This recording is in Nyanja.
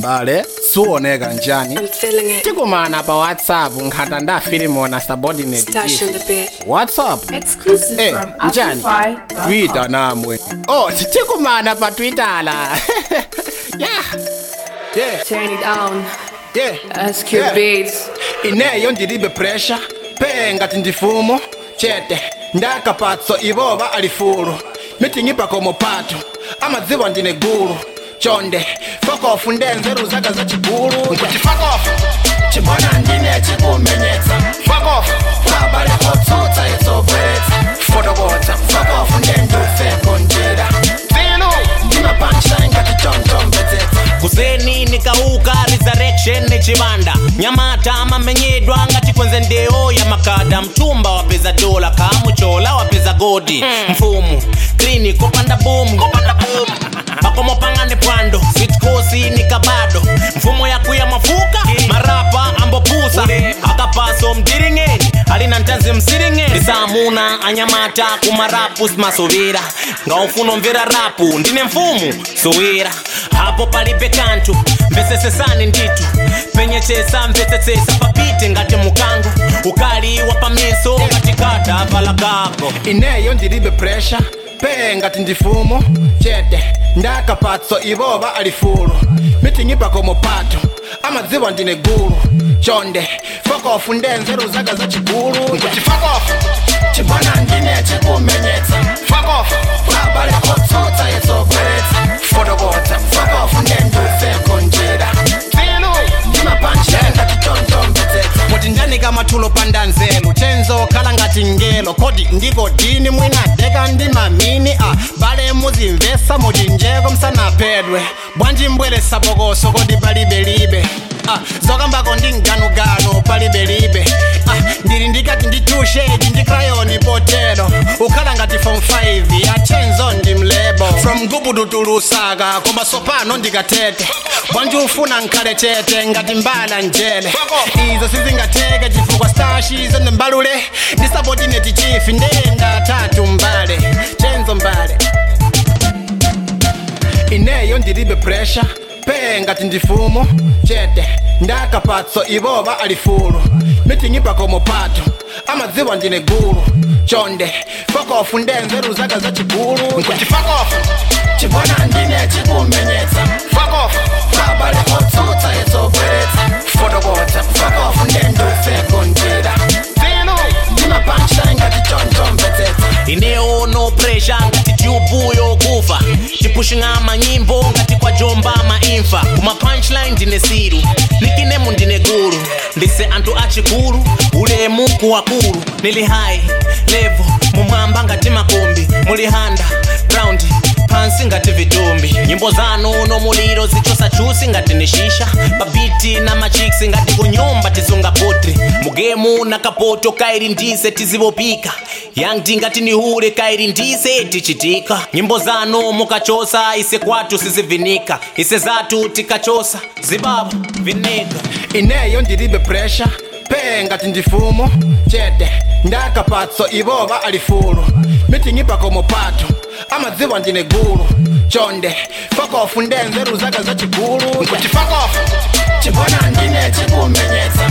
mbale suoneka njani I'm feeling it. tikumana pa whatsapp nkhata ndafilimona subordinate Stash chief. in the bed. whatsapp Exclusive Eh, from njani Amplify.com. twitter namwe oh tikumana pa twitter la yeah yeah Turn it on. yeah SQ Yeah. beats. ineyo ndilibe pressure pengati ndifumo chete ndakapatso ivoba alifulu mitingipa komo pato amadziwa ndine gulu chonde fokofu ndenzeru zaka za chigulu nkuti fokofu chibona ndine chikumenyetsa fokofu kwabale kotsutsa itsobweretsa fotokotsa fokofu ndendufeko njira filu ndimapancha ingati chomchombezetsa kuseni nikauka resurrection nechibanda nyamata amamenyedwa ngati kwenze ndeo ya makada mtumba wapeza dola kamuchola wapeza godi mfumu klini kopanda bomu pakomo pangane pwando sitkosi nikabado mfumo yakuya mafuka marapa ambopusa akapaso mdiringeni alina ntanzi msiringeni ndisamuna anyamata kumarapu simasuvira ngaufuna mvera rapu ndine mfumu suwira hapo palibe kantu mvesesesani nditu penyechesa mvesesesa papite ngati mukango ukali wa pamiso ngati kada vala kako ineyo ndilibe pressure pengati ndifumo chete ndakapatso ivoba alifulu mitingipa komo pato amadziwa ndine gulu chonde fokofu ndenzeru zaka za chigulu nkuti fokofu chibona ndine chikumenyetsa fokofu kwabale kotsutsa itsobweretsa fotokotsa fokofu ndendufeko njira filu ndimapanchenda titontombetsetsa muti ndanika mathulo pandanzelu chenzo khala ngati ngelo kodi ndiko dini mwinadeka ndi mamini a bale muzimvesa muti njeko msanaphedwe bwanji mbweresa bokoso kodi palibelibe Ah, zokambako ndi mganuganu palibelibe ah, ndili ndikati ndi tushedi ndi krayoni potero ukhala ngati form 5 achenzo ndi mlebo from gubudu tulusaka koma sopano ndikatete bwanji ufuna nkhale chete ngati mbala njele izo sizingateke chifukwa stashizo ndimbalule ndisabodineti chifi ndenda tatu mbale chenzo mbale ineyo ndilibe pressure pengati ndifumo chete ndakapatso ivoba alifulu mitingipa komo pato amadziwa ndine gulu chonde fokofu ndenzeru zaka za chigulu nkuti fokofu chibona ndine chikumenyetsa fokofu kwabale kotsutsa itsobweretsa fotokotsa fokofu ndendufeko njira filu ndimapancha ngati chonchomvetsetsa ineyo no pressure ngati tyubu yokufa tipushing'a manyimbo ngati kwa jomba maimfa kuma punchline ndine siru nikinemu ndine gulu ndise anthu achikulu ulemu kuwakulu nili high level mumwamba ngati makombi muli handa ground pansi ngati vitumbi nyimbo zanu nomuliro zichosa chusi ngati ni shisha babiti na machiksi ngati kunyumba tisunga potri mugemu na kapoto kairi ndise tizivopika yangti ngati nihule kairi ndise tichitika nyimbo zanu mukachosa ise kwatu sizivinika ise zatu tikachosa zibaba vinika ineyo ndilibe pressure pengati ndifumo chete ndakapatso ivoba alifulu mitingipa komo pato amadziwa ndine gulu chonde fokofu ndenzeru zaka za chigulu nkuti fokofu chibona ndine chikumenyetsa